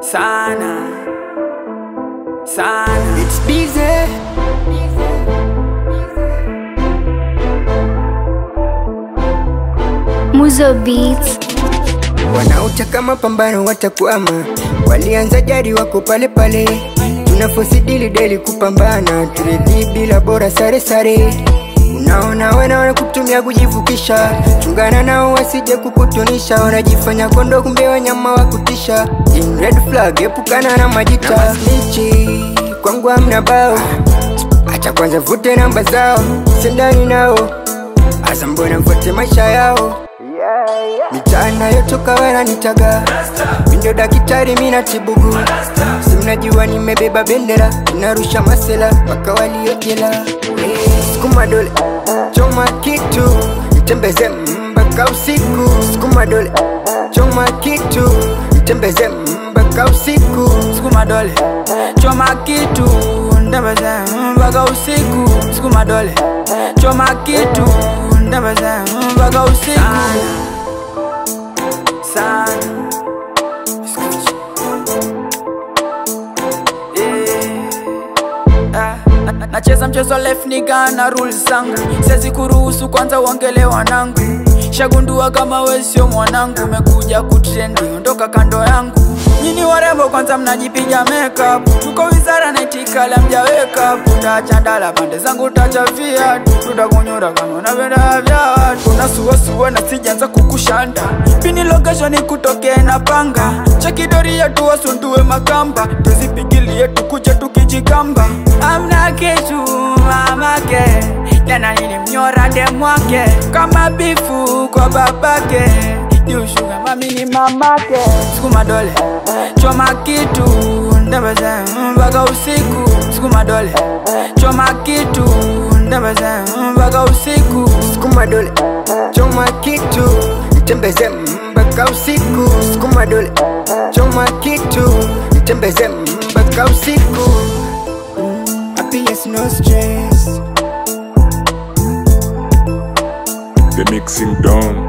sana sana It's busy. Muzo Beats. Wanaotaka mapambano watakwama, walianza jadi wako pale pale. Tunafosidili deli kupambana, turedi bila bora sare sare. Unaona wena wanakutumia kujivukisha, chungana nao wasije kukutunisha. Wanajifanya kondo, kumbe wanyama wa kutisha. In red flag, epukana na majita. Snitchi, kwangu hamna bao, acha kwanza vute namba zao, sendani nao Asa mbona mfuate maisha yao Mitaana yotoka wananitaga Mindo daktari mina tibugu Si mnajua nimebeba bendera Inarusha masela mpaka waliojela hey, Sukuma dole choma kitu Nitembeze mpaka usiku Sukuma dole choma kitu Nitembeze mpaka usiku sukuma dole choma kitu ndembeze mpaka usiku sukuma dole choma kitu ndembeze mpaka usiku sana Eh, ah, na- na- nacheza mchezo left niga na rules zangu siwezi kuruhusu kwanza uongele wanangu shagundua kama we sio mwanangu umekuja kutrendi ondoka kando yangu nyini warembo kwanza mnajipiga makeup tuko wizara naitikala mjaweka utachandala pande zangu tachafia tutakunyura kama unapenda vya watu unasuasua na sijanza kukushanda pini location kutokee na panga chekidoria tuwasundue makamba tuzipigilie tukuje tukijikamba amna kitu mamake jana nilimnyora demwake kama bifu kwa babake niushuga mami ni mamake sukuma dole choma kitu ndembeze mpaka usiku sukuma dole choma kitu ndembeze mpaka usiku Sukuma dole choma kitu Nitembeze mpaka usiku Sukuma dole choma kitu Nitembeze mpaka usiku Happiness no stress The mixing done.